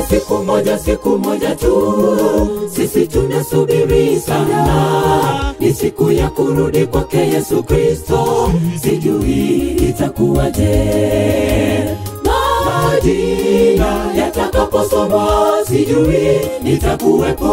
siku moja, siku moja tu, sisi tunasubiri sana, ni siku ya kurudi kwake Yesu Kristo, sijui itakuwaje majina yatakaposomwa, sijui nitakuwepo.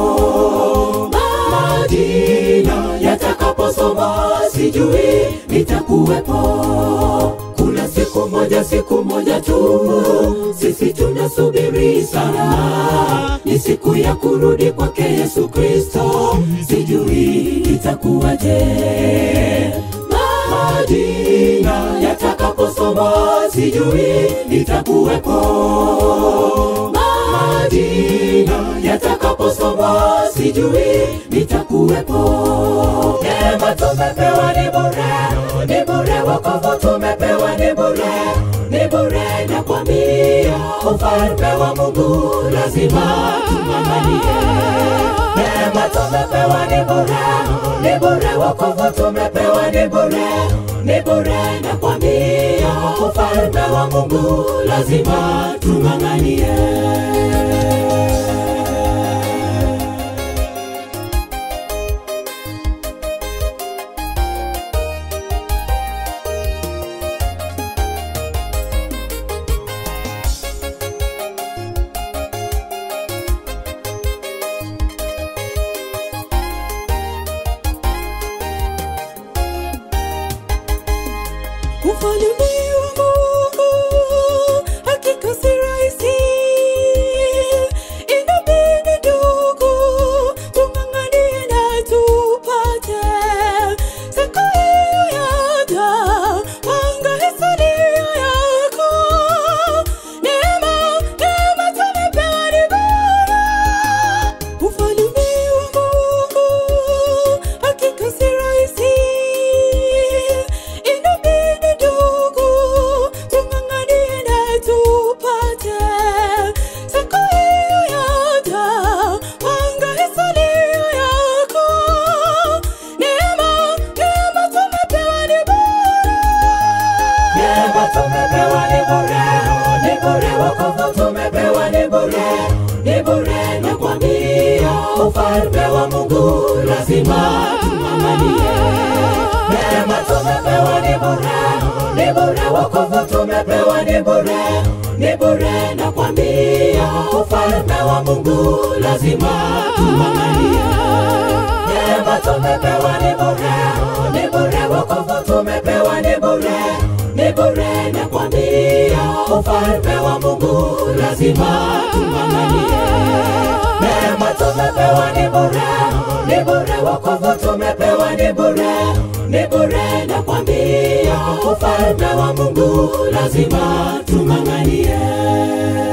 Majina yatakaposomwa, sijui nitakuwepo. Kuna siku moja, siku moja tu, sisi tunasubiri sana, ni siku ya kurudi kwake Yesu Kristo, sijui itakuwaje majina yatakaposomwa, sijui nitakuwepo. Majina yatakaposomwa, sijui nitakuwepo. Neema tumepewa ni bure, ni bure. Wokovu tumepewa ni bure, ni bure. Nakwambia ufalme wa Mungu lazima tung'ang'anie. Neema tumepewa ni bure, ni bure. Wokovu tumepewa ni bure, ni bure. Nakwambia ufalme wa Mungu lazima tung'ang'anie. Ufalme wa Mungu hakika si rahisi, inabidi ndugu tung'ang'anie na tupate. Siku hiyo yaja, panga historia yako. Neema, neema tumepewa ni bora. Ufalme wa Mungu hakika si rahisi, inabidi ndugu tung'ang'anie na tupate. Siku hiyo yaja, panga historia yako. Neema, neema tumepewa ni bora. Neema tumepewa ni bure, ni bure. Wokovu tumepewa ni bure, ni bure. Nakwambia ufalme wa Mungu lazima tung'ang'anie. Neema tumepewa ni bure, ni bure. Wokovu tumepewa ni bure, ni bure. Nakwambia ufalme wa Mungu lazima tung'ang'anie. Neema tumepewa ni bure, ni bure. Wokovu tumepewa ni bure, ni bure. Nakwambia ufalme wa Mungu lazima tung'ang'anie. Neema tumepewa ni bure, ni bure. Wokovu tumepewa ni bure, ni bure. Nakwambia ufalme wa Mungu lazima tung'ang'anie.